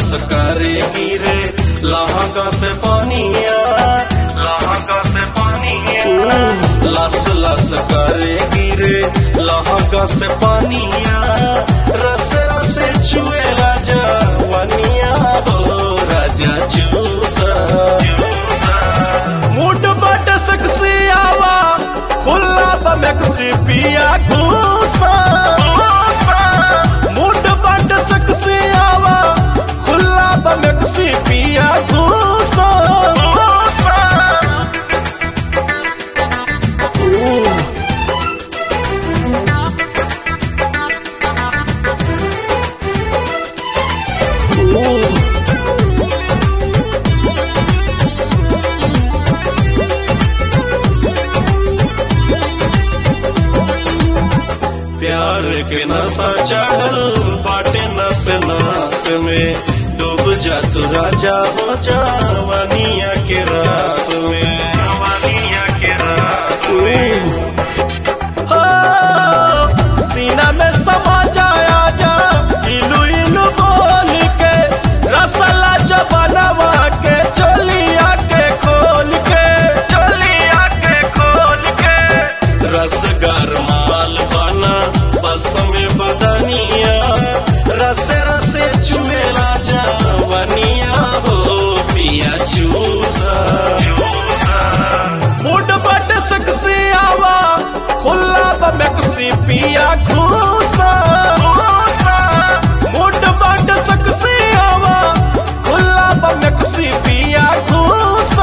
लस करे गिरे लहका से पानिया लहका से पानिया लस लस करे गिरे लहका से पानिया रस रस चुए राजा वनिया हो राजा चूसा मुड बट सकसी आवा खुला बमकसी पिया घूसा मुड बट सकसी आवा खुला बमकसी पिया घूसा प्यार के नशा चढ़ल बाटे नस नास में डूब जा तू राजा हो जा वनिया के रास में वनिया के रास में हो, सीना में समा जाया जा इलू इलू बोल के रसला जबनवा के चोलिया के खोल के चोलिया के खोल के रसगर माल बना बस में बदनिया रस रस चुमेला जा वनिया हो पिया चूसा मुड बट सकसी आवा खुला बमकसी पिया घूसा मुड बट सकसी आवा खुला बमकसी पिया घूसा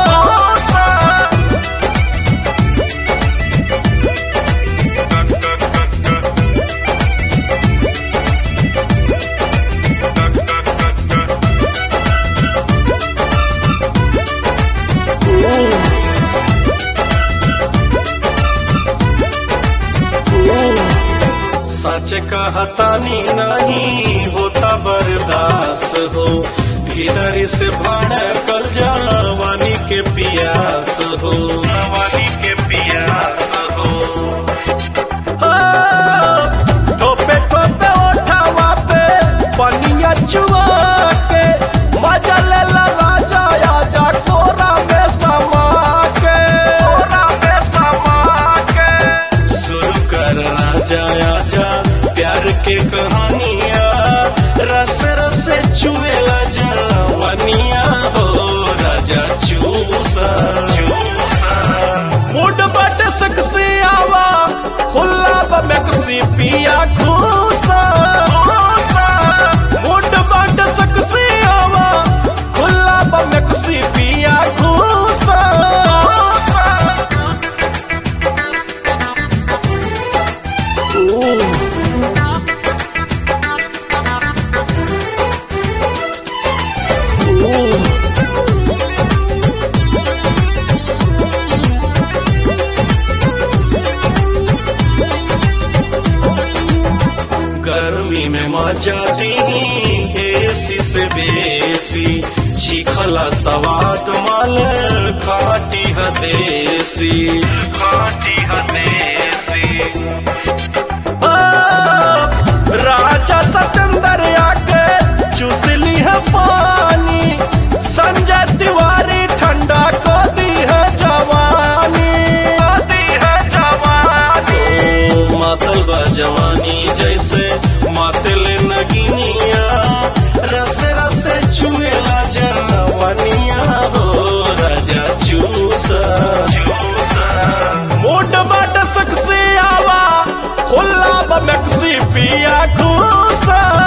सच कहतानी नहीं होता बर्दास हो भीतर से भड़कल जवानी के पियास हो जवानी के पियास हो टोपे टोपे ओठावा पे पनिया चुआ के मजा ले ला राजा आजा कोरा में समा के कोरा में समा के शुरू कर राजा आजा प्यार के कहानिया रस रस चुएला जवानिया हो राजा चूसा मुड बट सकसी आवा खुला बमकसी पिया घूसा मुड बट सकसी आवा खुला बमकसी पिया घूसा गर्मी में मजा दी एसी से बेसी चिखला सवाद माल खाटी हदेसी खाटी हदेसी राजा सतेंद्र आके चूसली है पानी संजय तिवारी ठंडा को दी है जवानी को दी है जवानी मातल बा जवानी जैसे मातल नगिनिया रस रस चुएला जवानिया हो राजा चूसा मोट बाट सकसी आवा खुला बमकसी पिया घूसा